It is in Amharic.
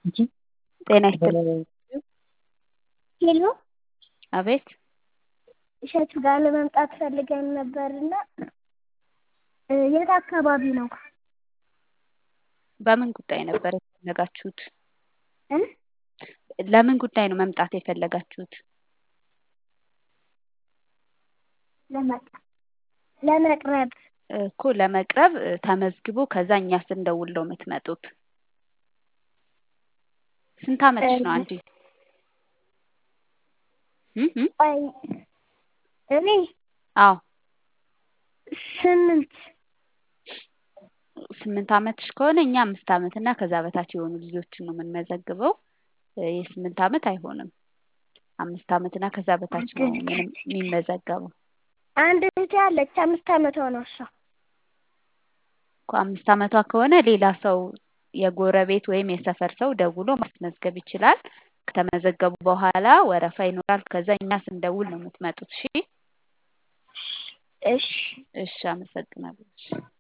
ጤና ይስጥልኝ። ሄሎ አቤት እሸቱ ጋር ለመምጣት ፈልገን ነበርና የት አካባቢ ነው? በምን ጉዳይ ነበር የፈለጋችሁት? እ ለምን ጉዳይ ነው መምጣት የፈለጋችሁት? ለመቅረብ ለመቅረብ እኮ ለመቅረብ ተመዝግቦ ከዛ እኛ ስንደውል ነው የምትመጡት። ስንት አመትሽ ነው አንቺ? እም እም? ቆይ እኔ አዎ ስምንት ስምንት አመትሽ ከሆነ እኛ አምስት አመት እና ከዛ በታች የሆኑ ልጆችን ነው የምንመዘግበው። የስምንት አመት አይሆንም። አምስት አመት እና ከዛ በታች ነው ምንም የሚመዘገበው። አንድ እህቴ አለች አምስት አመቷ ነው እሷ። እኮ አምስት አመቷ ከሆነ ሌላ ሰው የጎረቤት ወይም የሰፈር ሰው ደውሎ ማስመዝገብ ይችላል። ከተመዘገቡ በኋላ ወረፋ ይኖራል። ከዛ እኛ ስንደውል ነው የምትመጡት። እሺ እሺ እሺ፣ አመሰግናለሁ። እሺ